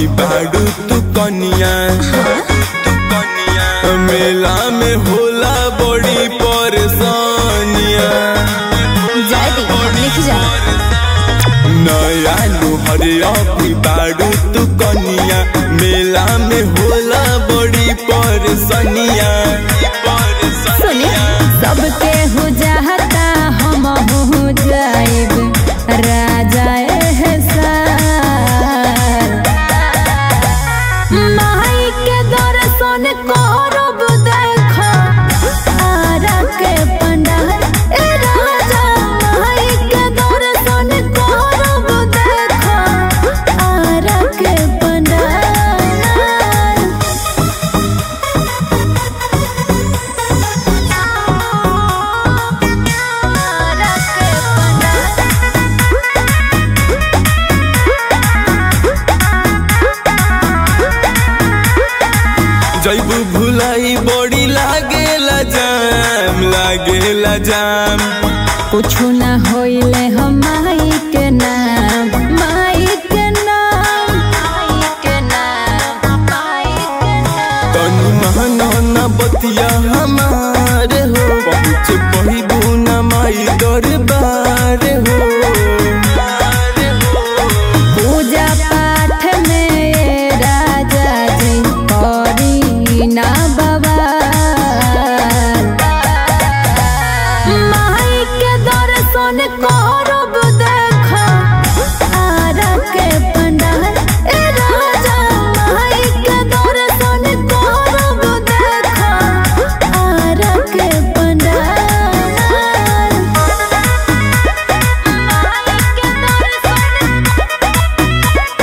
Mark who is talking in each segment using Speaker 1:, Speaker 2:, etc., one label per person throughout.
Speaker 1: अभी बाड़ू तू कनिया मेला में होला बड़ी परेशानिया
Speaker 2: जाए दी लिख जा
Speaker 1: नया नुहर अभी बाड़ू तू कनिया मेला में होला बड़ी परेशानिया
Speaker 2: सुने सबके हो जाता हम हो जाएब राजा एहसान माई के दर्शन करब देख आरा के पंडाल ए राजा माई के दर्शन करब देख आरा के पंडाल
Speaker 1: जैबू भुलाई बड़ी लागेला जाम लागेला जाम
Speaker 2: कुछ न होइले हम माई के नाम माई के नाम माई के नाम माई के नाम
Speaker 1: तनु महना न बतिया हमारे हो पहुँच पहिबू न माई दरबार हो
Speaker 2: पूजा पाठ में ये राजा जी करी ना बवाल माई के दर्शन करब देख आरा के पंडाल ए राजा माई के दर्शन करब देख आरा के पंडाल माई के दर्शन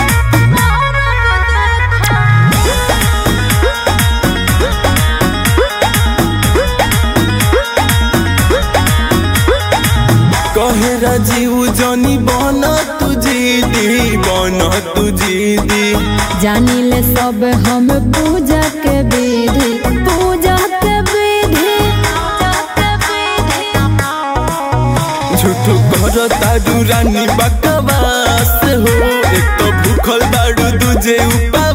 Speaker 1: कहे राजीव जनी बन तू जीदी बन तू जीदी
Speaker 2: जानिले सब हम पूजा के विधि पूजा के विधि
Speaker 1: झूठो कर तारू रानी बकवास हो एक तो भूखल बाड़ू दूजे ऊपर